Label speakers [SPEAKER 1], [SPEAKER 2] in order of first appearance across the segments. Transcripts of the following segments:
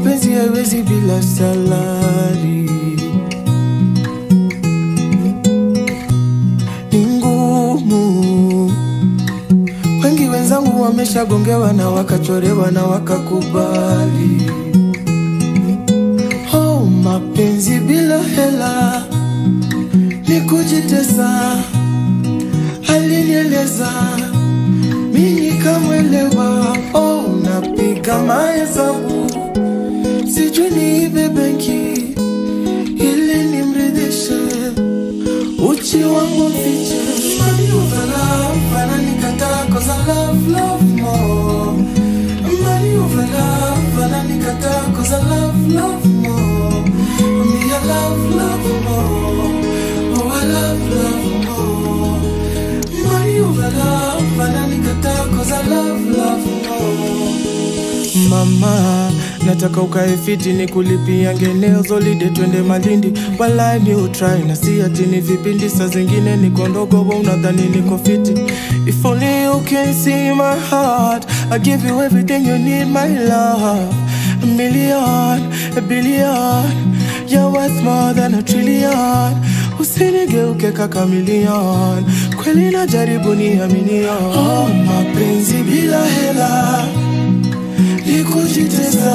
[SPEAKER 1] mapenzi haiwezi bila salari, ni ngumu. Wengi wenzangu wameshagongewa na wakachorewa na wakakubali. Oh, mapenzi bila hela ni kujitesa, alinieleza mimi kamwelewa. Oh, napiga mahesabu, sijui niibe benki ili nimridhishe uchi wangu mfiche. Money over love, ananikataa 'cause I love, love more. Money over love, ananikataa 'cause I love, love more. Me, I love, love more. Oh, I love, love more. Money over love, ananikataa 'cause I love, love more. Mama, nataka ukae fiti ni kulipia ngeneo zolide twende Malindi, walai mi utrai na si ati ni vipindi, saa zingine niko ndogo wa unadhani niko fiti. If only you can see my heart, I give you everything you need my love. A million, a billion, you're worth more than a trillion. Usinigeuke kaka million, kweli najaribu niaminio. Oh, mapenzi bila hela ni kujitesa,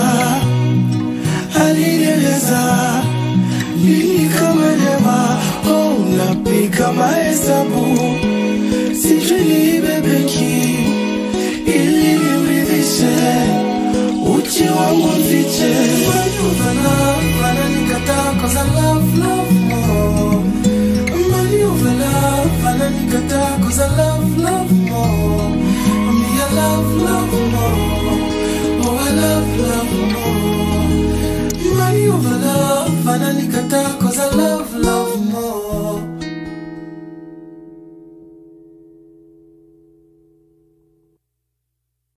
[SPEAKER 1] alinieleza mimi kama lema. Oh, napiga mahesabu, sijui niibe benki ili nimridhishe uchi wangu mfiche. Money over love, ananikataa 'cause I love, love more. Money over love, ananikataa 'cause I love, love more. Me, I love, love more. Oh, I love, love more. Money over love, ananikataa